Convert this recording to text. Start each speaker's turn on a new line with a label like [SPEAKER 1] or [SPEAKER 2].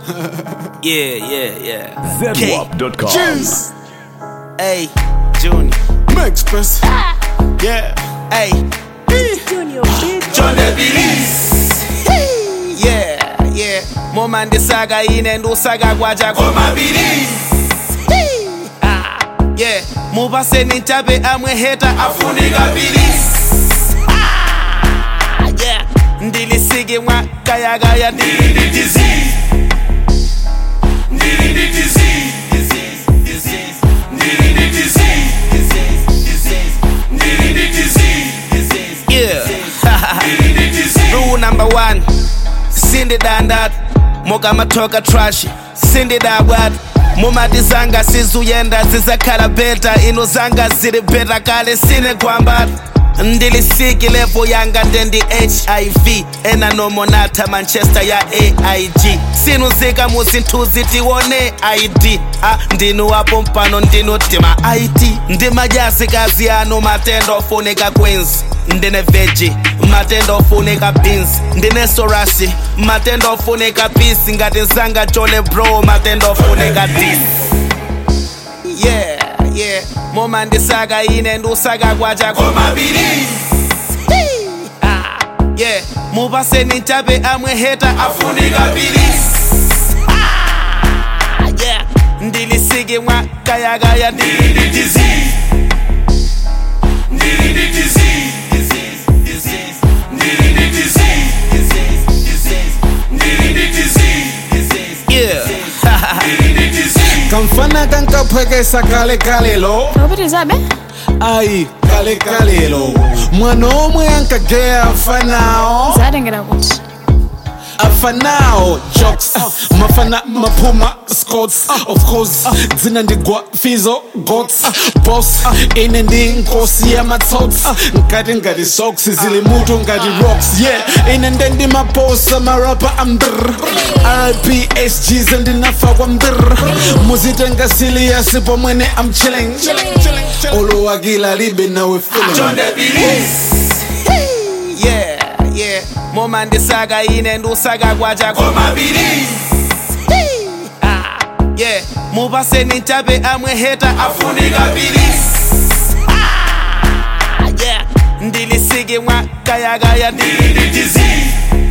[SPEAKER 1] Yeah, yeah, yeah. K.
[SPEAKER 2] ZWAP.com.
[SPEAKER 3] Cheers.
[SPEAKER 1] Hey, Junior.
[SPEAKER 3] Max Press. Yeah.
[SPEAKER 1] Hey,
[SPEAKER 4] Junior, bitch.
[SPEAKER 1] John Yeah, yeah. Moma ndisaga ine ndusaga kwaja komabilis. Yeah, mupaseni chabe amwe heta afunika bilis. Ah, Yeah, ndilisike mwa kaya kaya ndili ndi disease. Ndili ndi disease. Disease, disease. Ndili ndi disease. Disease, disease. Ndili ndi disease. Disease, yeah. Rule number one. Sindi dandat. Moga matoka trash. Sindi dabwat. mumati zanga sizuyenda zizakhala beta ino zanga zili beta kale sine kwambata ndilisiki levo yanga ndendi hiv ena nomonatha manchester ya aig sinuzika muzinthuzi tiwone id a ndinu wapo mpano ndinu tima it ndimajazikazi anu matendo ofunika queens ndine veji matendo ofunika beans ndine sorasi matendo ofunika pisi ngati nzanga chole bro matendo ofunika dis yeah yeah moma ndisaka ine ndusaka kwacha komabilis yeah mupaseni chabe amwe heta afunika bilis Ah, yeah ndilisike mwa kaya kaya ndili ndi disease ndili ndi disease disease disease ndili ndi disease disease disease ndili ndi disease disease yeah ndili ndi disease
[SPEAKER 3] Kamfana kankaphwekesa kale kalelo.
[SPEAKER 4] Robert Zabe?
[SPEAKER 3] Ayi kale kalelo. Mwana omwe ankageya afanao.
[SPEAKER 4] Zadengera kuti.
[SPEAKER 3] afanao jokes uh, mafana maphuma scots uh, of course uh, dzina ndigwa fizo gots uh, boss uh, ine ndi nkosi yamatsotsi uh, nkati ngati socks zili mutu ngati rocks yeah ine nde ndi maposa marapa ambr rpsgs ndinafa kwa mbr muzitenga siliyasi pomwene am chilling olowakila libe nawe feeling
[SPEAKER 1] yeah yeah moma ndisaka ine ndusaka kwacha komabilis yeah mupaseni chabe amwe heta afunika bilis Ah, yeah ndilisike mwa kaya kaya ndili ndi disease